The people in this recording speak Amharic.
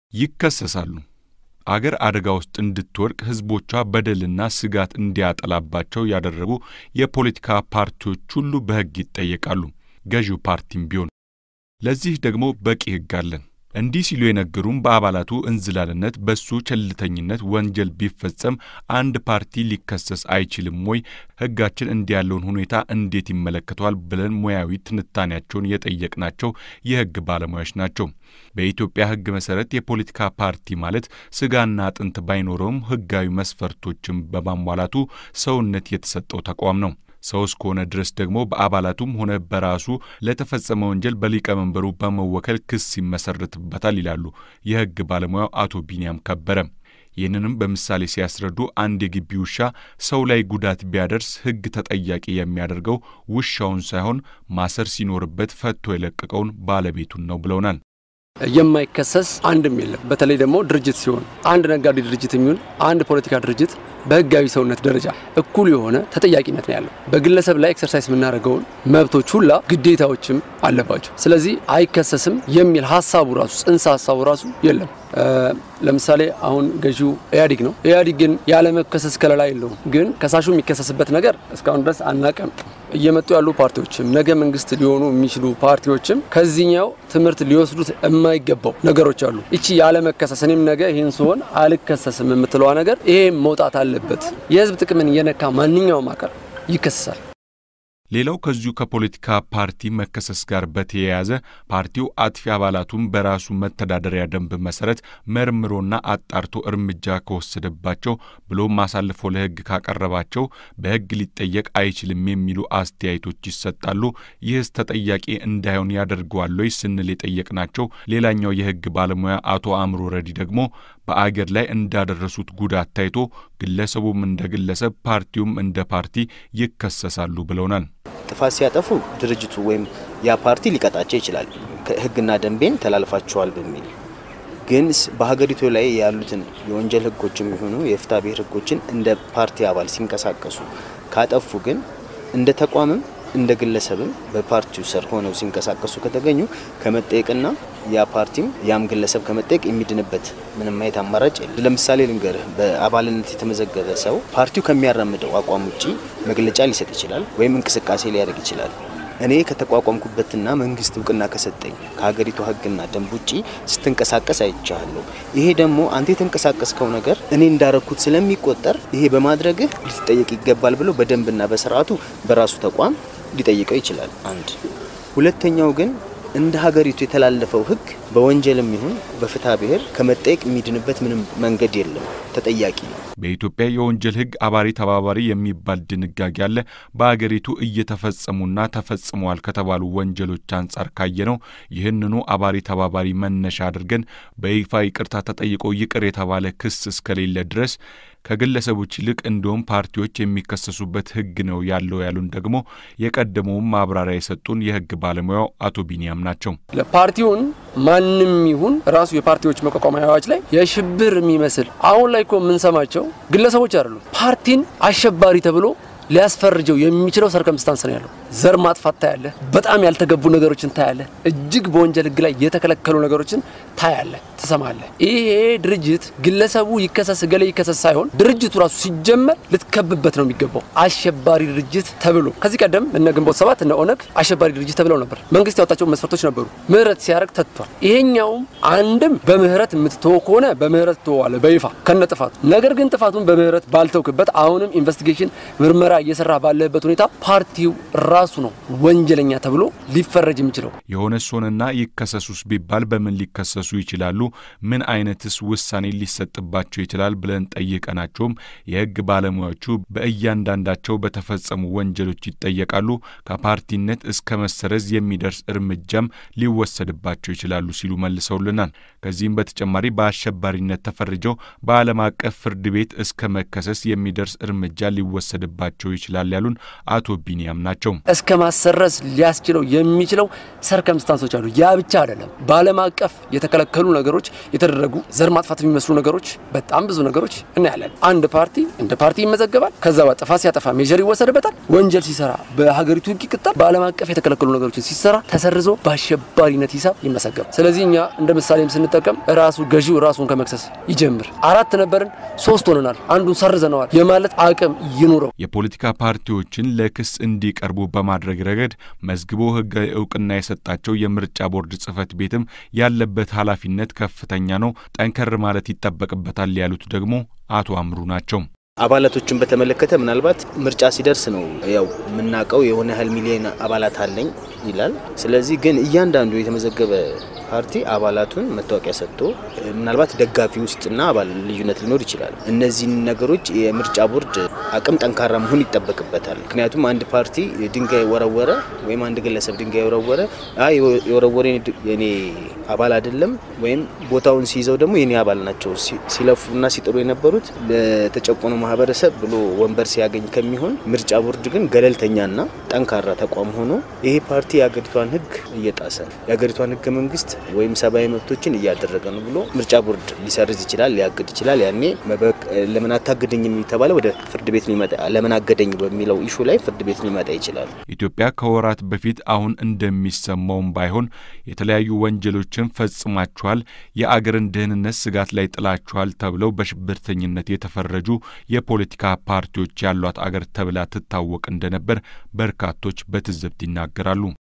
ይከሰሳሉ። አገር አደጋ ውስጥ እንድትወድቅ ሕዝቦቿ በደልና ስጋት እንዲያጠላባቸው ያደረጉ የፖለቲካ ፓርቲዎች ሁሉ በሕግ ይጠየቃሉ፣ ገዢው ፓርቲም ቢሆን። ለዚህ ደግሞ በቂ ሕግ አለን። እንዲህ ሲሉ የነገሩም በአባላቱ እንዝላልነት፣ በሱ ቸልተኝነት ወንጀል ቢፈጸም አንድ ፓርቲ ሊከሰስ አይችልም ወይ? ሕጋችን እንዲህ ያለውን ሁኔታ እንዴት ይመለከተዋል? ብለን ሙያዊ ትንታኔያቸውን የጠየቅናቸው የሕግ ባለሙያዎች ናቸው። በኢትዮጵያ ሕግ መሰረት የፖለቲካ ፓርቲ ማለት ስጋና አጥንት ባይኖረውም ሕጋዊ መስፈርቶችን በማሟላቱ ሰውነት የተሰጠው ተቋም ነው። ሰው እስከሆነ ድረስ ደግሞ በአባላቱም ሆነ በራሱ ለተፈጸመ ወንጀል በሊቀመንበሩ በመወከል ክስ ይመሰርትበታል ይላሉ የሕግ ባለሙያው አቶ ቢንያም ከበረ። ይህንንም በምሳሌ ሲያስረዱ አንድ የግቢ ውሻ ሰው ላይ ጉዳት ቢያደርስ ሕግ ተጠያቂ የሚያደርገው ውሻውን ሳይሆን ማሰር ሲኖርበት ፈቶ የለቀቀውን ባለቤቱን ነው ብለውናል። የማይከሰስ አንድም የለም። በተለይ ደግሞ ድርጅት ሲሆን አንድ ነጋዴ ድርጅት የሚሆን አንድ ፖለቲካ ድርጅት በህጋዊ ሰውነት ደረጃ እኩል የሆነ ተጠያቂነት ነው ያለው። በግለሰብ ላይ ኤክሰርሳይዝ የምናደርገውን መብቶች ሁላ ግዴታዎችም አለባቸው። ስለዚህ አይከሰስም የሚል ሀሳቡ ራሱ ጽንሰ ሀሳቡ ራሱ የለም። ለምሳሌ አሁን ገዢው ኢህአዴግ ነው። ኢህአዴግ ግን ያለመከሰስ ከለላ የለውም። ግን ከሳሹ የሚከሰስበት ነገር እስካሁን ድረስ አናቀም። እየመጡ ያሉ ፓርቲዎችም ነገ መንግስት ሊሆኑ የሚችሉ ፓርቲዎችም ከዚህኛው ትምህርት ሊወስዱት የማይገባው ነገሮች አሉ። እቺ ያለመከሰስ እኔም ነገ ይህን ሲሆን አልከሰስም የምትለዋ ነገር ይሄ መውጣት አለበት። የህዝብ ጥቅምን እየነካ ማንኛውም አካል ይከሰሳል። ሌላው ከዚሁ ከፖለቲካ ፓርቲ መከሰስ ጋር በተያያዘ ፓርቲው አጥፊ አባላቱን በራሱ መተዳደሪያ ደንብ መሰረት መርምሮና አጣርቶ እርምጃ ከወሰደባቸው ብሎም አሳልፎ ለህግ ካቀረባቸው በህግ ሊጠየቅ አይችልም የሚሉ አስተያየቶች ይሰጣሉ። ይህስ ተጠያቂ እንዳይሆን ያደርገዋል ወይ ስንል የጠየቅናቸው ሌላኛው የህግ ባለሙያ አቶ አእምሮ ረዲ ደግሞ በአገር ላይ እንዳደረሱት ጉዳት ታይቶ ግለሰቡም እንደ ግለሰብ ፓርቲውም እንደ ፓርቲ ይከሰሳሉ ብለውናል። ጥፋት ሲያጠፉ ድርጅቱ ወይም ያ ፓርቲ ሊቀጣቸው ይችላል፣ ህግና ደንቤን ተላልፋቸዋል በሚል ግን በሀገሪቱ ላይ ያሉትን የወንጀል ህጎችም የሆኑ የፍትሐ ብሔር ህጎችን እንደ ፓርቲ አባል ሲንቀሳቀሱ ካጠፉ ግን እንደ ተቋምም እንደ ግለሰብም በፓርቲው ስር ሆነው ሲንቀሳቀሱ ከተገኙ ከመጠየቅና ያ ፓርቲም ያም ግለሰብ ከመጠየቅ የሚድንበት ምንም አይነት አማራጭ የለም። ለምሳሌ ልንገርህ፣ በአባልነት የተመዘገበ ሰው ፓርቲው ከሚያራምደው አቋም ውጪ መግለጫ ሊሰጥ ይችላል ወይም እንቅስቃሴ ሊያደርግ ይችላል። እኔ ከተቋቋምኩበትና መንግስት እውቅና ከሰጠኝ ከሀገሪቱ ህግና ደንብ ውጪ ስትንቀሳቀስ አይቻለሁ። ይሄ ደግሞ አንተ የተንቀሳቀስከው ነገር እኔ እንዳረኩት ስለሚቆጠር ይሄ በማድረግህ ልትጠየቅ ይገባል ብሎ በደንብና በስርዓቱ በራሱ ተቋም ሊጠይቀው ይችላል። አንድ ሁለተኛው ግን እንደ ሀገሪቱ የተላለፈው ህግ በወንጀልም ይሁን በፍትሐ ብሔር ከመጠየቅ የሚድንበት ምንም መንገድ የለም። ተጠያቂ ነው። በኢትዮጵያ የወንጀል ህግ አባሪ ተባባሪ የሚባል ድንጋጌ አለ። በአገሪቱ እየተፈጸሙና ተፈጽመዋል ከተባሉ ወንጀሎች አንጻር ካየነው ይህንኑ አባሪ ተባባሪ መነሻ አድርገን በይፋ ይቅርታ ተጠይቆ ይቅር የተባለ ክስ እስከሌለ ድረስ ከግለሰቦች ይልቅ እንዲሁም ፓርቲዎች የሚከሰሱበት ህግ ነው ያለው ያሉን ደግሞ የቀደመውን ማብራሪያ የሰጡን የህግ ባለሙያው አቶ ቢንያም ናቸው። ለፓርቲውን ማንም ይሁን ራሱ የፓርቲዎች መቋቋሚያ አዋጅ ላይ የሽብር የሚመስል አሁን ላይ እኮ የምንሰማቸው ግለሰቦች አይደሉም። ፓርቲን አሸባሪ ተብሎ ሊያስፈርጀው የሚችለው ሰርከምስታንስ ነው ያለው። ዘር ማጥፋት ታያለ፣ በጣም ያልተገቡ ነገሮችን ታያለ፣ እጅግ በወንጀል ህግ ላይ የተከለከሉ ነገሮችን ታያለ፣ ትሰማለ። ይሄ ድርጅት ግለሰቡ ይከሰስ ገሌ ይከሰስ ሳይሆን ድርጅቱ ራሱ ሲጀመር ልትከብበት ነው የሚገባው። አሸባሪ ድርጅት ተብሎ ከዚህ ቀደም እነ ግንቦት ሰባት እነ ኦነግ አሸባሪ ድርጅት ተብለው ነበር። መንግስት ያወጣቸው መስፈርቶች ነበሩ። ምህረት ሲያደርግ ተትቷል። ይሄኛውም አንድም በምህረት የምትተወው ከሆነ በምህረት ትተዋለ በይፋ ከነ ጥፋቱ። ነገር ግን ጥፋቱን በምህረት ባልተውክበት አሁንም ኢንቨስቲጌሽን ምርመራ እየሰራ ባለበት ሁኔታ ፓርቲው ራሱ ነው ወንጀለኛ ተብሎ ሊፈረጅ የሚችለው። የሆነ ሶንና ይከሰሱስ ቢባል በምን ሊከሰሱ ይችላሉ? ምን አይነትስ ውሳኔ ሊሰጥባቸው ይችላል? ብለን ጠይቀናቸውም የህግ ባለሙያዎቹ በእያንዳንዳቸው በተፈጸሙ ወንጀሎች ይጠየቃሉ፣ ከፓርቲነት እስከ መሰረዝ የሚደርስ እርምጃም ሊወሰድባቸው ይችላሉ ሲሉ መልሰውልናል። ከዚህም በተጨማሪ በአሸባሪነት ተፈርጀው በዓለም አቀፍ ፍርድ ቤት እስከ መከሰስ የሚደርስ እርምጃ ሊወሰድባቸው ይችላል ያሉን አቶ ቢንያም ናቸው። እስከ ማሰረዝ ሊያስችለው የሚችለው ሰርከምስታንሶች አሉ። ያ ብቻ አይደለም። በዓለም አቀፍ የተከለከሉ ነገሮች የተደረጉ ዘር ማጥፋት የሚመስሉ ነገሮች፣ በጣም ብዙ ነገሮች እናያለን። አንድ ፓርቲ እንደ ፓርቲ ይመዘገባል። ከዛ ጥፋት ሲያጠፋ ሜጀር ይወሰድበታል። ወንጀል ሲሰራ በሀገሪቱ ህግ ይቀጣል። በዓለም አቀፍ የተከለከሉ ነገሮችን ሲሰራ ተሰርዞ በአሸባሪነት ሂሳብ ይመሰገባል። ስለዚህ እኛ እንደ ምሳሌም ስንጠቀም ቢጠቀም ራሱ ገዢው ራሱን ከመክሰስ ይጀምር። አራት ነበርን፣ ሶስት ሆነናል፣ አንዱን ሰርዘነዋል የማለት አቅም ይኑረው። የፖለቲካ ፓርቲዎችን ለክስ እንዲቀርቡ በማድረግ ረገድ መዝግቦ ሕጋዊ እውቅና የሰጣቸው የምርጫ ቦርድ ጽሕፈት ቤትም ያለበት ኃላፊነት ከፍተኛ ነው፣ ጠንከር ማለት ይጠበቅበታል ያሉት ደግሞ አቶ አምሩ ናቸው። አባላቶችን በተመለከተ ምናልባት ምርጫ ሲደርስ ነው ያው የምናውቀው የሆነ ያህል ሚሊዮን አባላት አለኝ ይላል። ስለዚህ ግን እያንዳንዱ የተመዘገበ ፓርቲ አባላቱን መታወቂያ ሰጥቶ ምናልባት ደጋፊ ውስጥና አባል ልዩነት ሊኖር ይችላል። እነዚህን ነገሮች የምርጫ ቦርድ አቅም ጠንካራ መሆን ይጠበቅበታል። ምክንያቱም አንድ ፓርቲ ድንጋይ ወረወረ ወይም አንድ ግለሰብ ድንጋይ ወረወረ የወረወረ የኔ አባል አይደለም ወይም ቦታውን ሲይዘው ደግሞ የኔ አባል ናቸው ሲለፉና ሲጥሩ የነበሩት ለተጨቆኑ ማህበረሰብ ብሎ ወንበር ሲያገኝ ከሚሆን ምርጫ ቦርድ ግን ገለልተኛና ጠንካራ ተቋም ሆኖ ይሄ ፓርቲ የሀገሪቷን ሕግ እየጣሰ ነው፣ የሀገሪቷን ሕገ መንግስት ወይም ሰብአዊ መብቶችን እያደረገ ነው ብሎ ምርጫ ቦርድ ሊሰርዝ ይችላል፣ ሊያግድ ይችላል። ያኔ ለምን አታግደኝ የሚተባለ ወደ ፍርድ ቤት ሊመጣ ለምን አገደኝ በሚለው ኢሹ ላይ ፍርድ ቤት ሊመጣ ይችላል። ኢትዮጵያ ከወራት በፊት አሁን እንደሚሰማውም ባይሆን የተለያዩ ወንጀሎችን ፈጽማችኋል፣ የአገርን ደህንነት ስጋት ላይ ጥላችኋል ተብለው በሽብርተኝነት የተፈረጁ የፖለቲካ ፓርቲዎች ያሏት አገር ተብላ ትታወቅ እንደነበር በርካቶች በትዝብት ይናገራሉ።